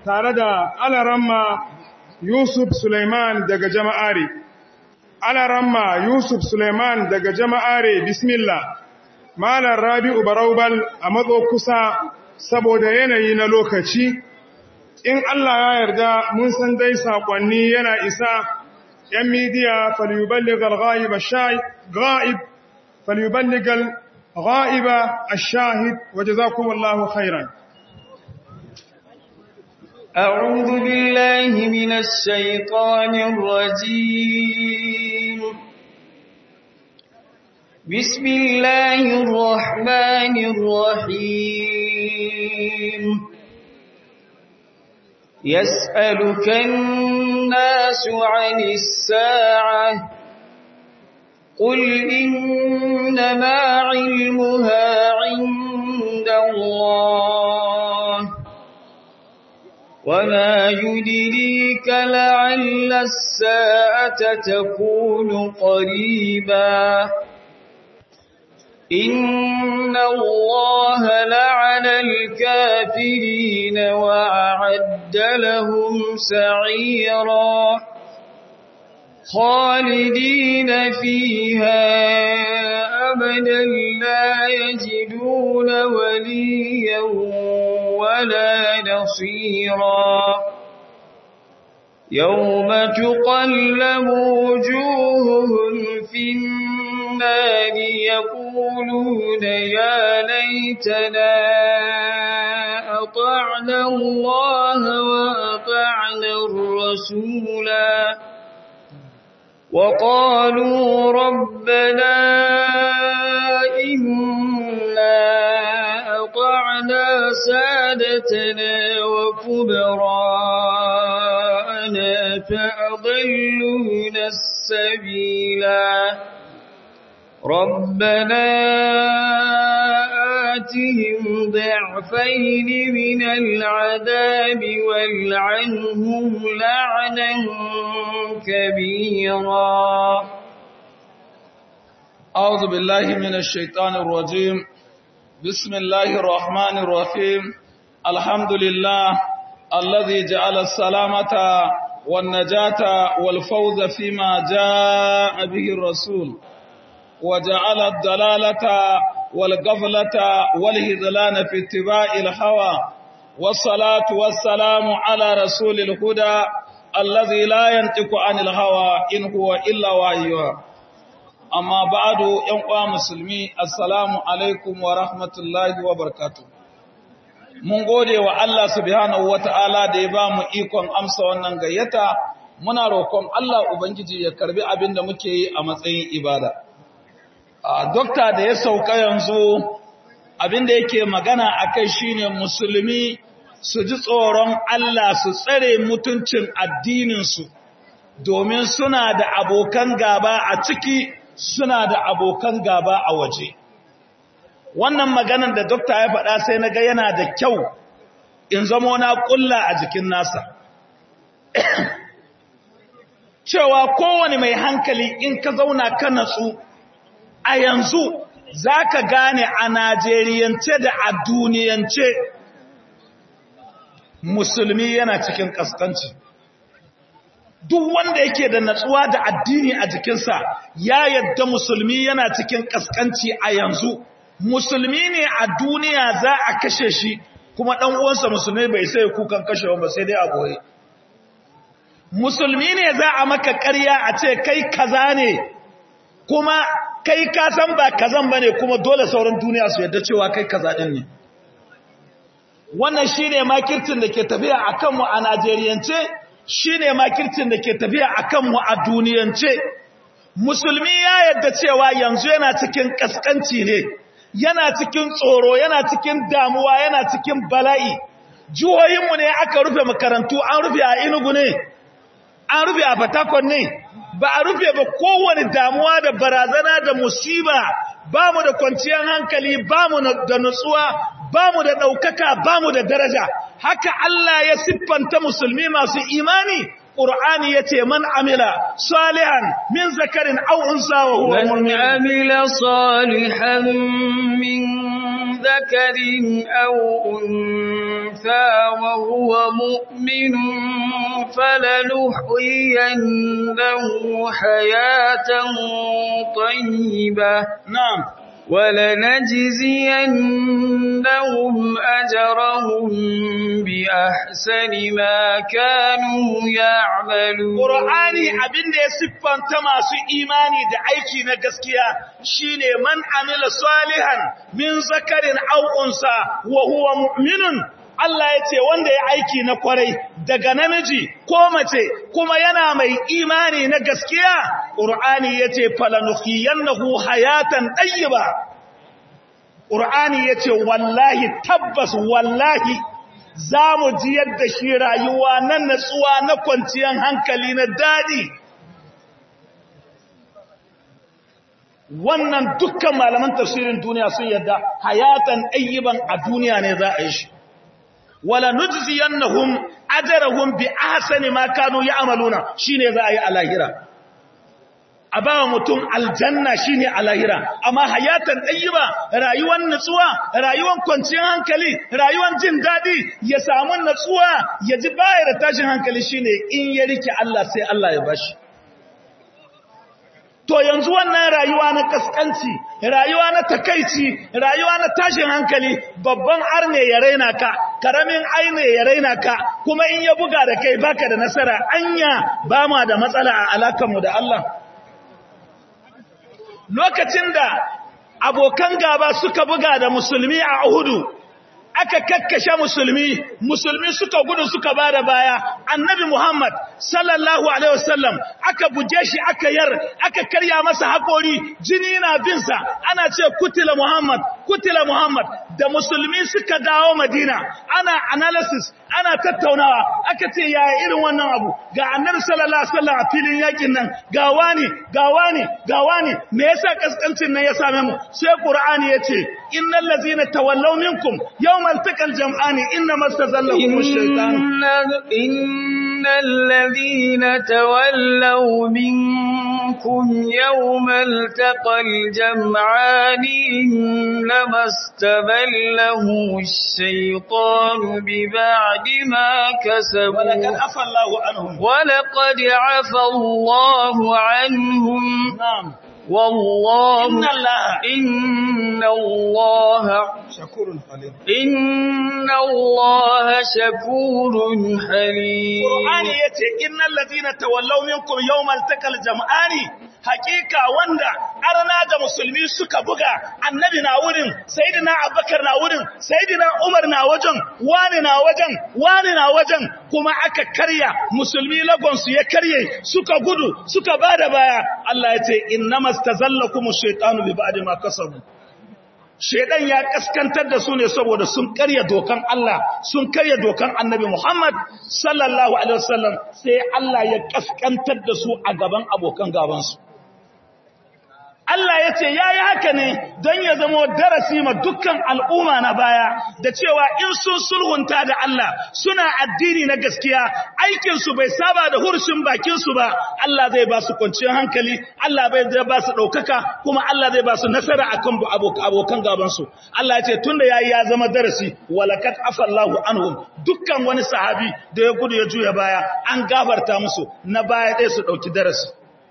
tare da alaramma Yusuf Suleiman daga jama'are. Alaramma Yusuf Suleiman daga jama'are bismillah. Malar Rabi'u Baraubal a matso kusa saboda yanayi na lokaci. In Allah ya yarda mun san dai saƙonni yana isa ‘yan midiya falyuballigal ga'iba ga'ib falyuballigal ga'iba a shahid waje za kuma Allah khairan. أعوذ بالله من الشيطان الرجيم بسم الله الرحمن الرحيم يسألك الناس عن الساعة قل إنما علمها عند الله وما يدريك لعل الساعة تكون قريبا إن الله لعن الكافرين وأعد لهم سعيرا خالدين فيها أبدا لا يجدون وليا ولا نصيرا يوم تقلب وجوههم في النار يقولون يا ليتنا أطعنا الله وأطعنا الرسولا وقالوا ربنا إنا أطعنا سادتنا وكبراءنا فأضلون السبيلا ربنا آتهم ضعفين من العذاب والعنهم لعنا كبيرا أعوذ بالله من الشيطان الرجيم بسم الله الرحمن الرحيم الحمد لله الذي جعل السلامة والنجاة والفوز فيما جاء به الرسول وجعل الدلالة والغفلة والهذلان في اتباع الهوى والصلاة والسلام على رسول الهدى الذي لا ينطق عن الهوى إن هو إلا وحيها amma ba'adu ‘yan uwa musulmi, assalamu alaikum wa rahmatullahi wa barakatu. Mun gode wa Allah subhanahu wa ta'ala da ya ba mu ikon amsa wannan gayyata, muna roƙon Allah Ubangiji ya karbi abin da muke yi a matsayin ibada. Dokta da ya sauka yanzu abin da yake magana a kai shi ne musulmi su ji tsoron Allah su tsare mutuncin addininsu, domin suna da abokan gaba a ciki suna da abokan gaba a waje. Wannan maganar da dokta ya faɗa sai na ga yana da kyau in zamo na ƙulla a jikin nasa. Cewa kowane mai hankali in ka zauna ka natsu a yanzu za ka gane a Najeriyance da a duniyance musulmi yana cikin ƙasƙanci. duk wanda yake da natsuwa da addini a jikinsa ya yadda musulmi yana cikin kaskanci a yanzu musulmi ne a duniya za a kashe shi kuma dan uwansa musulmi bai sai kukan kashewa ba sai dai a goye musulmi ne za a maka ƙarya a ce kai kaza ne kuma kai ka san ba kazan bane kuma dole sauran duniya su yadda cewa kai kaza din ne wannan shine makircin da ke tafiya akan mu a Najeriyance shi ne makircin da ke tafiya a kanmu a duniyance musulmi ya yadda cewa yanzu yana cikin ƙasƙanci ne yana cikin tsoro yana cikin damuwa yana cikin bala'i jihohinmu ne aka rufe makarantu an rufe a inugu ne an rufe a fatakon ne ba a rufe ba kowane damuwa da barazana da musiba ba mu da kwanciyar hankali ba mu da nutsuwa ba mu da ɗaukaka ba mu da daraja haka Allah ya siffanta musulmi masu imani Qur'ani yace man amila salihan min zakarin aw unsa wa huwa من mu'min عمل صالحا من ذكر أو أنثى وهو مؤمن فلنحيينه حياة طيبة na'am ولنجزينهم أجرهم بأحسن ما كانوا يعملون Qur'ani abinda ya siffanta masu imani da aiki na gaskiya shine man amila salihan min zakarin aw unsa wa huwa mu'minun Allah ya ce wanda ya aiki na kwarai daga namiji ko mace kuma yana mai imani na gaskiya Qur'ani ya ce falanuhiyannahu hayatan tayyiba Qur'ani ya ce wallahi tabbas wallahi za mu ji yadda shi rayuwa na natsuwa na kwanciyar hankali na daɗi wannan dukkan malaman tafsirin duniya sun yadda hayatan ayyiban a duniya ne za a yi shi wala nujziyannahum ajrahum bi ahsani ma kanu ya'maluna shine za a yi a lahira a bawa mutum aljanna shine a lahira amma hayatan ɗayyiba rayuwar nutsuwa rayuwar kwanciyar hankali rayuwar jin daɗi ya samu nutsuwa ya ji baya da tashin hankali shine in ya rike Allah sai Allah ya bashi to yanzu wannan rayuwa na kaskanci rayuwa na takaici rayuwa na tashin hankali babban arne ya raina ka karamin aine ya raina ka kuma in ya buga da kai baka da nasara anya ba ma da matsala a alakanmu da Allah lokacin da abokan gaba suka buga da musulmi a Uhudu aka kakkashe musulmi musulmi suka gudu suka bada baya annabi Muhammad sallallahu alaihi wasallam aka buje shi aka yar aka karya masa hakori jini na bin sa ana ce kutila Muhammad kutila Muhammad da musulmi suka dawo Madina ana analysis ana tattaunawa aka ce yaya irin wannan abu ga annabi sallallahu alaihi wasallam a filin yakin nan ga wani ga wani ga wani me yasa kaskancin nan ya same mu sai qur'ani yace innal ladzina tawallaw minkum yawmal taqal jam'ani inma istazallahum ash-shaytan إن الذين تولوا منكم يوم التقى الجمعان إنما استبله الشيطان ببعد ما كسبوا ولقد عفى الله عنهم ولقد عفى الله عنهم na'am والله inna allaha إن الله shakurun halim إن الله شكور حليم Qur'ani yace innal ladina tawallaw minkum yawmal taqal jam'ani hakika wanda arna da musulmi suka buga annabi na wurin sayyidina abubakar na wurin sayyidina umar na wajen wani na wajen wani na wajen kuma aka karya musulmi lagon su ya karye suka gudu suka bada baya Allah yace innamastazallakum ash-shaytanu bi ba'di ma kasabu Shedan ya kaskantar da su ne saboda sun karya dokan Allah, sun karya dokan Annabi Muhammad sallallahu alaihi wasallam sai Allah ya kaskantar da su a gaban abokan gabansu. Allah ya ce ya yi haka ne don ya zama darasi ma dukkan al'umma na baya da cewa in sun sulhunta da Allah suna addini na gaskiya aikinsu bai saba da hurshin bakinsu ba Allah zai ba su kwanciyar hankali Allah bai zai ba su ɗaukaka kuma Allah zai ba su nasara a kan abokan gabansu Allah ya ce tun da ya yi ya zama darasi walakat afallahu anhum dukkan wani sahabi da ya gudu ya juya baya an gafarta musu na baya ɗaya su ɗauki darasi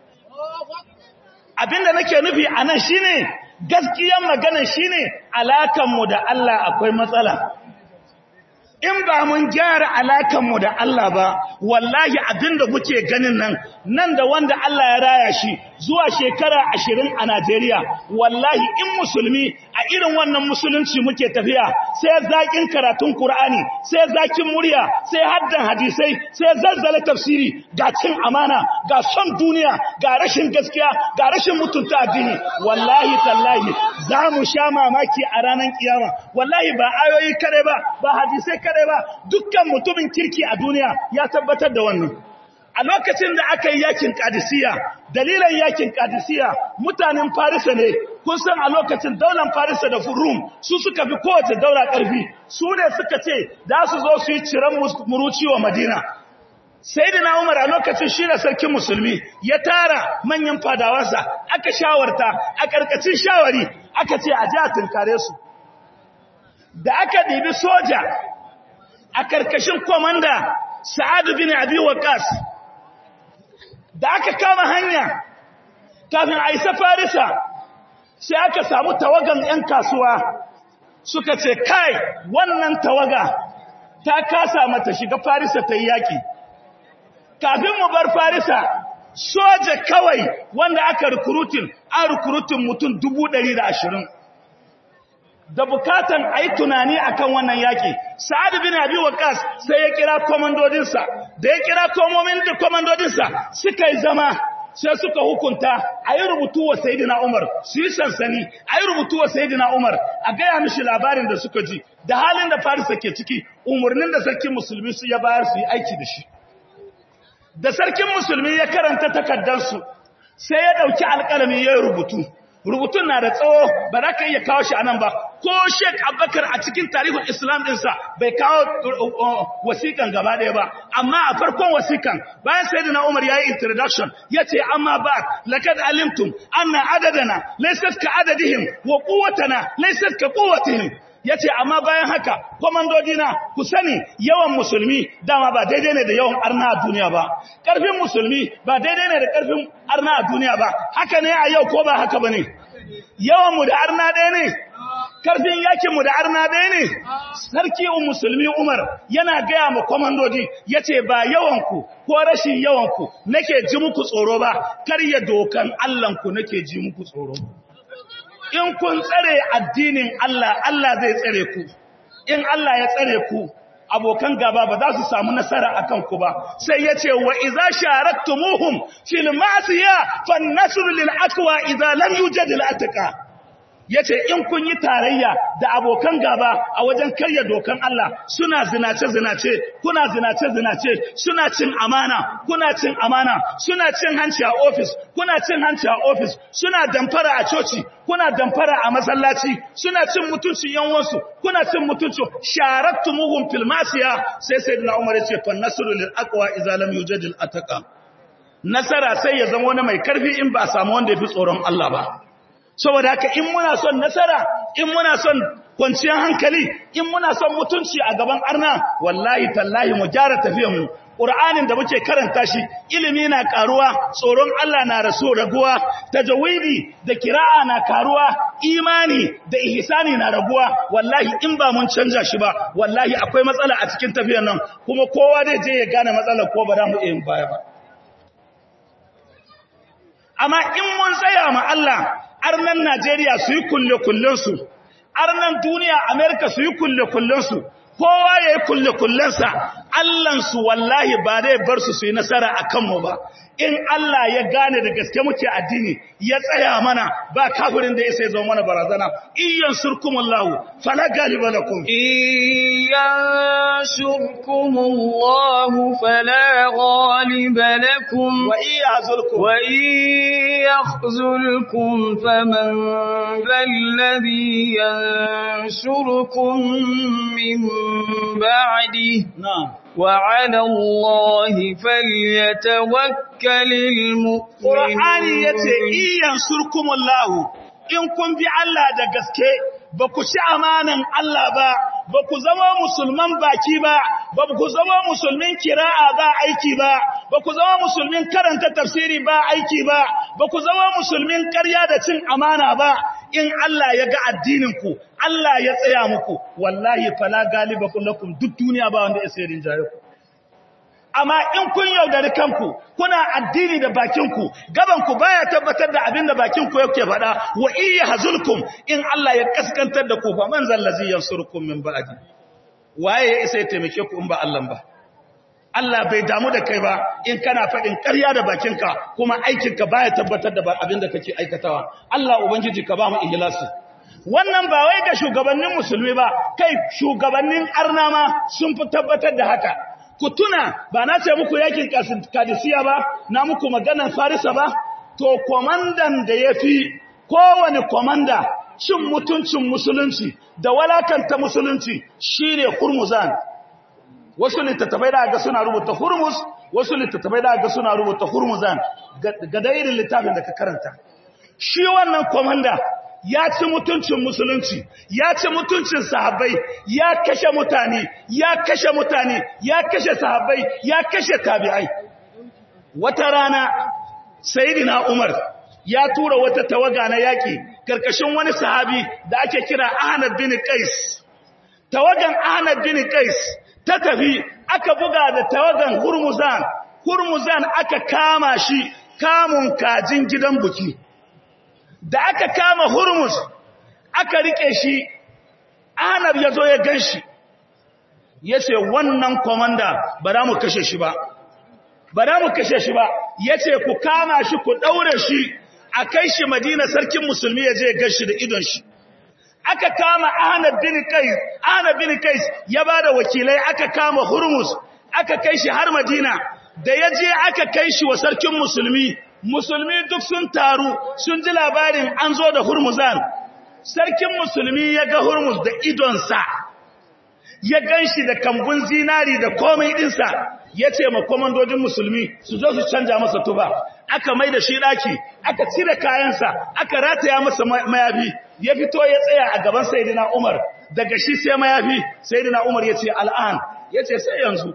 abinda nake nufi a nan shine gaskiyar magana shine alakanmu da Allah akwai matsala in ba mun gyara alakanmu da Allah ba wallahi abinda muke ganin nan nan da wanda Allah ya raya shi zuwa shekara ashirin a Najeriya wallahi in musulmi a irin wannan musulunci muke tafiya sai zakin karatun Kur'ani, sai zakin murya sai haddan hadisai sai zazzala tafsiri ga cin amana ga son duniya ga rashin gaskiya ga rashin mutunta addini wallahi tallahi za mu sha mamaki a ranar kiyama wallahi ba ayoyi kare ba ba hadisai kare ba dukkan mutumin kirki a duniya ya tabbatar da wannan a lokacin da aka yi yakin kadisiya dalilan yakin kadisiya mutanen farisa ne kun san a lokacin daular farisa da furum su suka fi kowace daura ƙarfi su ne suka ce da su zo su yi ciran muruci wa madina sayyidina Umar a lokacin shi da sarkin musulmi ya tara manyan fadawansa aka shawarta a karkacin shawari aka ce a ji a tunkare su da aka ɗibi soja a karkashin komanda Sa'ad bin Abi Waqqas da aka kama hanya kafin a isa Farisa sai aka samu tawagan 'yan kasuwa suka ce kai wannan tawaga ta kasa mata shiga Farisa ta yi yaƙi kafin mu bar Farisa soja kawai wanda aka rikurutin an rikurutin mutum dubu ɗari da ashirin da bukatan a yi tunani a kan wannan yaƙi sa'ad bin abi waqas sai ya kira komandodinsa da ya kira komandodinsa suka yi zama sai suka hukunta a yi rubutu wa sayidina umar su yi sansani a yi rubutu wa sayidina umar a gaya mishi labarin da suka ji da halin da farisa ke ciki umarnin da sarkin musulmi su ya bayar su yi aiki da shi da sarkin musulmi ya karanta takardarsu sai ya ɗauki alƙalami ya yi rubutu rubutun na da tsawo ba za ka iya kawo shi a nan ba ko sheik abubakar a cikin tarihin islam ɗinsa bai kawo wasiƙan gaba ɗaya ba amma a farkon wasiƙan bayan sai da na umar ya yi introduction ya ce amma ba lakad alimtum anna adadana laysat ka adadihim wa quwwatana laysat ka quwwatihim ya ce amma bayan haka kwamandodina ku sani yawan musulmi dama ba daidai ne da yawan arna a duniya ba ƙarfin musulmi ba daidai ne da ƙarfin arna a duniya ba haka ne a yau ko ba haka ba ne yawanmu da arna ɗaya ne ƙarfin yakinmu da arna ɗaya ne sarki musulmi umar yana gaya ma kwamandodi ya ce ba yawanku ko rashin yawanku nake ji muku tsoro ba karya dokan allahnku nake ji muku tsoro in kun tsare addinin Allah Allah zai tsare ku in Allah ya tsare ku abokan gaba ba za su samu nasara akan ku ba sai yace wa idza sharaktumuhum fil ma'siya fan nasr lil aqwa idza lam yujad al atqa yace in kun yi tarayya da abokan gaba a wajen karya dokan Allah suna zinace zinace kuna zinace zinace suna cin amana kuna cin amana suna cin hanci a office kuna cin hanci a office suna damfara a coci kuna damfara a masallaci suna cin mutuncin yanwansu kuna cin mutuncin sharaktumuhum fil masiya sai sayyidina Umar ya ce fa nasru lil aqwa idza lam yujad al ataqa nasara sai ya zama wani mai karfi in ba samu wanda yafi tsoron Allah ba saboda haka in muna son nasara in muna son kwanciyar hankali in muna son mutunci a gaban arna wallahi tallahi mu gyara tafiyar mu Qur'anin da muke karanta shi ilimi na karuwa tsoron Allah na raso raguwa tajawidi da kira'a na karuwa imani da ihsani na raguwa wallahi in ba mun canja shi ba wallahi akwai matsala a cikin tafiyar nan kuma kowa zai je ya gane matsalar ko ba za mu iya baya ba amma in mun tsaya ma Allah arnan Najeriya su yi kulle-kullensu, arnan duniya Amerika su yi kulle-kullensu, kowa ya yi kulle-kullensa, Allahnsu wallahi ba zai bar su su yi nasara a kanmu ba. In Allah ya gane da gaske muke addini, ya tsaya mana ba kafirin da ya sai zama mana barazana, iyan surkumullahu, fala galiba lakum. إن ينشركم الله فلا غالب لكم Wa iya zulkum. وإن يخذلكم فمن ذا الذي ينشركم من بعده Na'am. وعلى الله فليتوكل Qur'ani yace المؤمنون iyan surkumullahu in kun bi Allah da gaske ba ku ci amanan Allah ba ba ku zama musulman baki ba ba ku zama musulmin kira'a ba aiki ba ba ku zama musulmin karanta tafsiri ba aiki ba ba ku zama musulmin ƙarya da cin amana ba in Allah ya ga addinin ku Allah ya tsaya muku wallahi fala galibakum lakum duk duniya ba wanda ya sai rinjaye ku amma in kun yaudari kanku kuna addini da bakinku gabanku baya tabbatar da abin da bakinku yake faɗa wa iya hazulkum in Allah ya kaskantar da ku fa man zallazi yansurukum min ba'di waye ya isa ya taimake ku in ba Allah ba Allah bai damu da kai ba in kana faɗin ƙarya da bakinka kuma aikinka baya tabbatar da abin da kake aikatawa Allah ubangiji ka ba mu ihlasi wannan ba wai ga shugabannin musulmi ba kai shugabannin arna ma sun fi tabbatar da haka ku tuna ba na ce muku yakin kadisiya ba na muku maganar farisa ba to komandan da ya fi kowane komanda cin mutuncin musulunci da walakanta musulunci shine hurmuzan wasu littattafai da ga suna rubuta hurmus wasu littattafai da ga suna rubuta hurmuzan ga da irin littafin da ka karanta shi wannan komanda ya ci mutuncin musulunci ya ci mutuncin sahabbai ya kashe mutane ya kashe mutane ya kashe sahabbai ya kashe tabi'ai wata rana sayyidina umar ya tura wata tawaga na yaki karkashin wani sahabi da ake kira Ahmad bin Qais tawagan Ahmad bin Qais ta tafi aka buga da tawagan Hurmuzan Hurmuzan aka kama shi kamun kajin gidan buki da aka kama Hurmuz aka rike shi Ahmad yazo ya ganshi yace wannan komanda ba za mu kashe shi ba ba za mu kashe shi ba yace ku kama shi ku daure shi a kai shi madina sarkin musulmi ya je ya gashi da idon shi aka kama ahmad bin qais ahmad bin qais ya bada wakilai aka kama hurmus aka kai shi har madina da ya je aka kai shi wa sarkin musulmi musulmi duk sun taru sun ji labarin an zo da hurmuzan sarkin musulmi ya ga hurmus da idonsa ya ganshi da kambun zinari da komai dinsa ya ce ma komandodin musulmi su zo su canja masa tuba aka mai da shi daki aka cire kayansa aka rataya masa mayafi ya fito ya tsaya a gaban sayyidina Umar daga shi sai mayafi sayyidina Umar ya ce al'an ya ce sai yanzu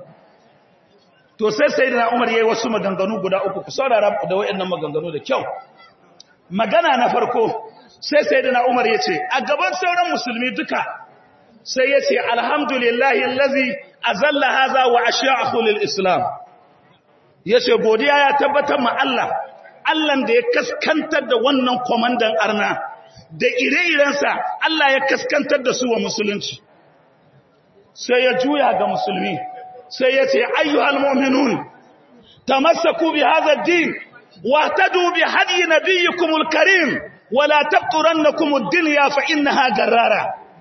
to sai sayyidina Umar yayi wasu maganganu guda uku ku saurara da wayannan maganganu da kyau magana na farko sai sayyidina Umar ya ce a gaban sauran musulmi duka sai ya ce alhamdulillahi allazi azalla haza wa asha'ahu lil islam yace godiya ya tabbatar ma Allah Allah da ya kaskantar da wannan komandan arna da ire-irensa Allah ya kaskantar da su wa musulunci sai ya juya ga musulmi sai ya ce ayyuhal mu'minun tamassaku bi hadha ad-din wa tadu bi hadi nabiyyikum al-karim wa la taqturannakum ad-dunya fa innaha garrara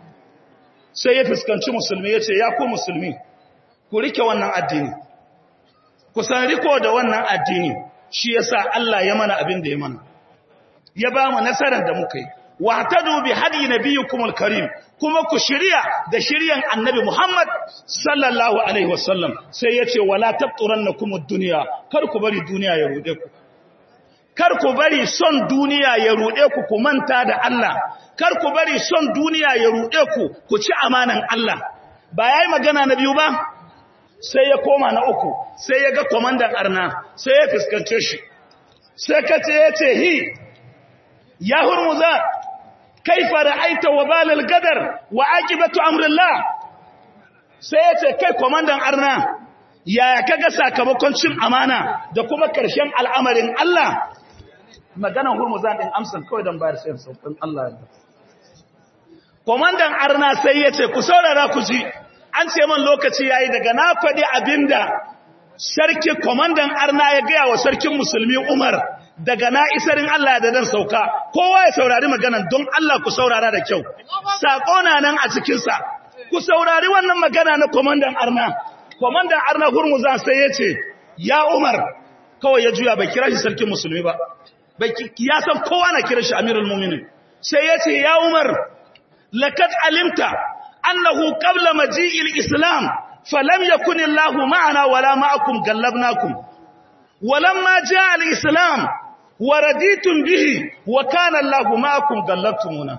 sai ya fuskanci musulmi ya ce ya ku musulmi ku rike wannan addini ku san riko da wannan addini shi yasa Allah ya mana abin da ya mana ya ba mu nasarar da muka yi wa tadu bi hadi nabiyyikumul karim kuma ku shirya da shiryan annabi Muhammad sallallahu alaihi wasallam sai yace wala taqturannakum ad-dunya kar ku bari duniya ya rude ku kar ku bari son duniya ya rude ku ku manta da Allah kar ku bari son duniya ya rude ku ku ci amanan Allah ba yayi magana na biyu ba sai ya koma na uku sai ya ga komandan arna sai ya fuskance shi sai kace yace hi ya hurmuza kaifa ra'aita wabalal gadar wa aqibatu amrillah sai yace kai komandan arna yaya kaga sakamakon cin amana da kuma karshen al'amarin Allah maganan hurmuzan din amsan kawai dan bayar sai saukin Allah ya komandan arna sai yace ku saurara ku ji an ce man lokaci yayi daga na fadi abinda sarki komandan arna ya ga wa sarkin musulmi Umar daga na isarin Allah da dan sauka kowa ya saurari maganan don Allah ku saurara da kyau sako na nan a cikin sa ku saurari wannan magana na komandan arna komandan arna hurmuza sai yace ya Umar kawai ya juya bai kira shi sarkin musulmi ba bai ya san kowa na kira shi amirul mu'minin sai yace ya Umar laqad alimta annahu qabla maji'il islam falam yakun Allahu ma'ana wala ma'akum gallabnakum ولما جاء الإسلام ورديتم به وكان الله معكم غلبتمونا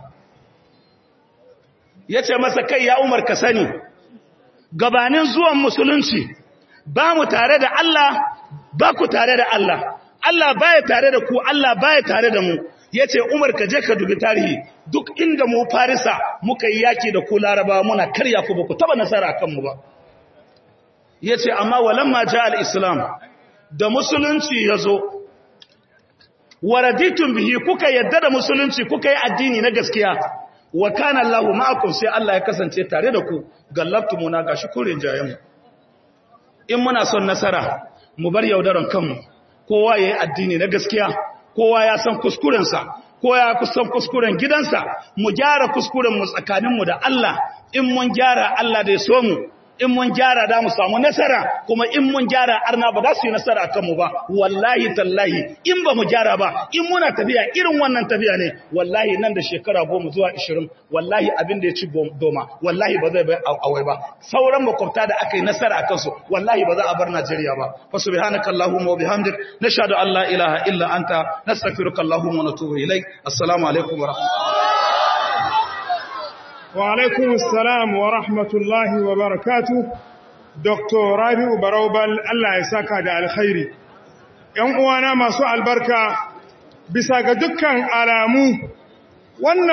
yace masa kai ya Umar ka sani gabanin zuwan musulunci ba mu tare da Allah ba ku tare da Allah Allah baya tare da ku Allah baya tare da mu yace Umar ka je ka dubi tarihi duk inda mu Farisa muka yi yaki da ku Larabawa muna karya ku ba ku taba nasara kan mu ba yace amma walamma ja al-islam da musulunci yazo waraditun bihi kuka yadda da musulunci kuka yi addini na gaskiya wa kana Allahu ma'akum sai Allah ya kasance tare da ku gallabtumuna gashi kurin jayen in muna son nasara mu bar yaudaran kanmu kowa yayi addini na gaskiya kowa ya san kuskurensa kowa ya kusan kuskuren gidansa mu gyara kuskuren mu tsakanin mu da Allah in mun gyara Allah da ya so mu in mun gyara da mu samu nasara kuma in mun gyara arna ba za su yi nasara a kanmu ba wallahi tallahi in ba mu gyara ba in muna tafiya irin wannan tafiya ne wallahi nan da shekara goma zuwa ishirin wallahi abin da ya ci doma wallahi ba zai bai awai ba sauran makwabta da aka yi nasara a kansu wallahi ba za a bar najeriya ba fa subhanaka allahumma wa bihamdik nashhadu an la ilaha illa anta nastaghfiruka allahumma wa natubu ilaik assalamu alaikum wa rahmatullahi wa alaikum assalam wa rahmatullahi wa barakatuh dr rabi'u baraubal Allah ya saka da alkhairi ‘yan uwana masu albarka bisa ga dukkan alamu wannan